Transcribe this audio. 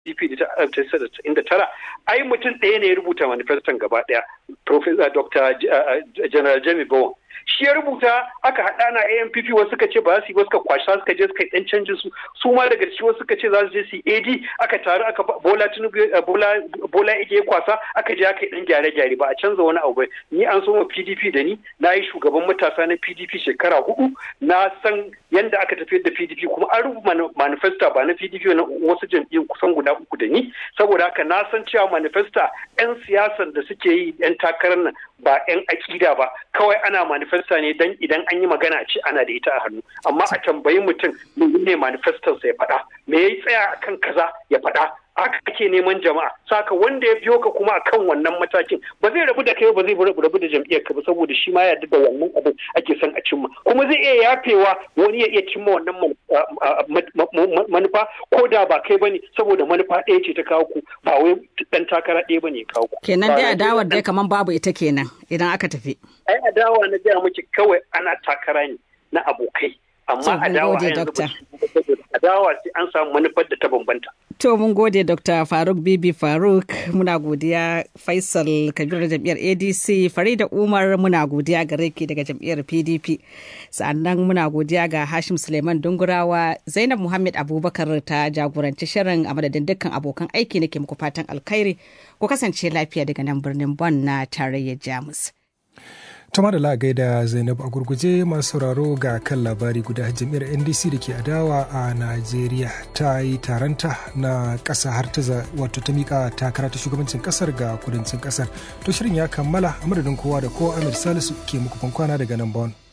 PDP da tara ai mutum ɗaya ne ya rubuta manifeston gaba ɗaya Professor Dr. General Jami Bowen shi ya rubuta aka haɗa na ANPP wasu suka ce ba su yi ba suka kwasha suka je suka yi ɗan canjin su su ma daga ciki wasu suka ce za su je su yi AD aka taru aka Bola Tinubu Bola Bola Ige ya kwasa aka je aka yi ɗan gyare-gyare ba a canza wani abu ba ni an so ma PDP da ni na yi shugaban matasa na PDP shekara hudu na san yanda aka tafiyar da PDP kuma an rubuta manifesta ba na PDP na wasu jam'iyyun kusan guda uku da ni saboda haka na san cewa manifesta 'yan siyasan da suke yi 'yan takarar nan ba 'yan akida ba kawai ana manifesta ne dan idan an yi magana a ce ana da ita a hannu amma a tambayi mutum ne manifestonsa ya faɗa me ya tsaya akan kaza ya faɗa haka ake neman jama'a saka wanda ya biyo ka kuma akan wannan matakin ba zai rabu da kai ba zai rabu da jam'iyyar ka ba saboda shi ma yarda da wannan abin ake son a cimma kuma zai iya yafewa wani ya iya cimma wannan manufa ko da ba kai bane saboda manufa ɗaya ce ta kawo ku ba wai dan takara ɗaya bane ya kawo ku kenan dai adawar dai kaman babu ita kenan idan aka tafi ai adawa na gaya miki kawai ana takara ne na abokai amma adawa yanzu adawa sai an samu manufar da ta bambanta To mun gode Dr. Faruk Bibi Faruk muna godiya Faisal Kabir jam'iyyar ADC Farida Umar muna godiya gare ki daga jam'iyyar PDP sannan muna godiya ga Hashim Suleiman Dungurawa Zainab Muhammad Abubakar ta jagoranci shirin a madadin dukkan abokan aiki nake muku fatan alkhairi ku kasance lafiya daga nan birnin Bon na tarayyar Jamus. tuma da lagai da zainab a gurguje masu sauraro ga kan labari guda jami'ar ndc da ke adawa a najeriya ta yi taronta na ƙasa har ta wato ta mika takara ta shugabancin ƙasar ga kudancin ƙasar to shirin ya kammala a madadin kowa da kowa amir salisu ke muku kwana daga nan bon